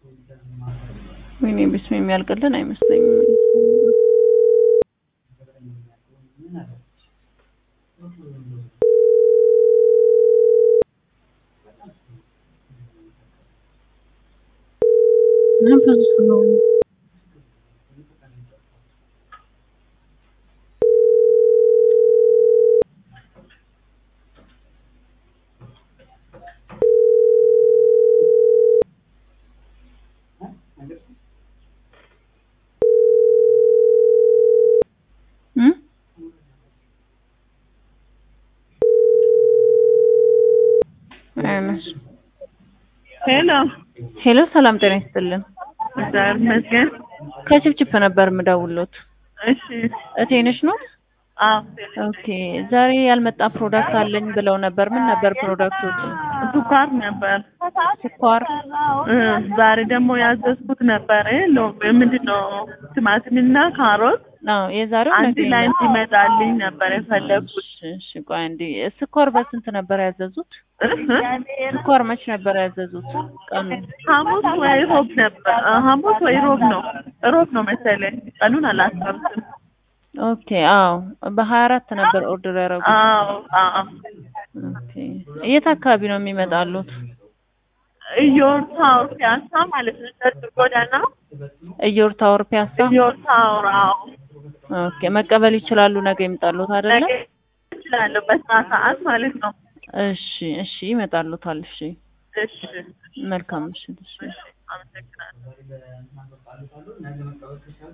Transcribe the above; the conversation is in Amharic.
ወይኔ ቢስሚ የሚያልቅልን አይመስለኝም። ምን ብዙ ስለሆነ እም? አይመስልም። ሄሎ ሄሎ ሰላም ጤና ይስጥልን። እግዚአብሔር ይመስገን። ከችፕችፕ ነበር የምደውልዎት። እሺ እቴነሽ ነው? አዎ ኦኬ ዛሬ ያልመጣ ፕሮዳክት አለኝ ብለው ነበር። ምን ነበር ፕሮዳክቶች? ስኳር ነበር ስኳር። እ ዛሬ ደግሞ ያዘዝኩት ነበር ሎ ምንድን ነው ቲማቲምና ካሮት አዎ የዛሬው አንድ ነገ ላይ እንዲመጣልኝ ነበር የፈለግኩት። እሺ እሺ፣ ቆይ አንዴ ስኳር በስንት ነበር ያዘዙት? ስኳር መች ነበር ያዘዙት? ቀኑ ሐሙስ ወይ ሮብ ነበር እ ሐሙስ ወይ ሮብ ነው ሮብ ነው መሰለኝ ቀኑን አላስታውስም። ኦኬ አዎ በሀያ አራት ነበር ኦርደር ያደረጉት። አዎ አዎ ኦኬ የት አካባቢ ነው የሚመጣሉት? ኢዮር ታወር ፒያሳ ማለት ነው። ቸርች ጎዳና እዮር ታወር ፒያሳ። ኢዮር ታወር አዎ ኦኬ መቀበል ይችላሉ። ነገ ይምጣሉት አይደለ? ነገ እችላለሁ በስራ ሰዓት ማለት ነው። እሺ እሺ ይመጣሉታል። እሺ እሺ መልካም ምሽት። እሺ አመሰግናለሁ።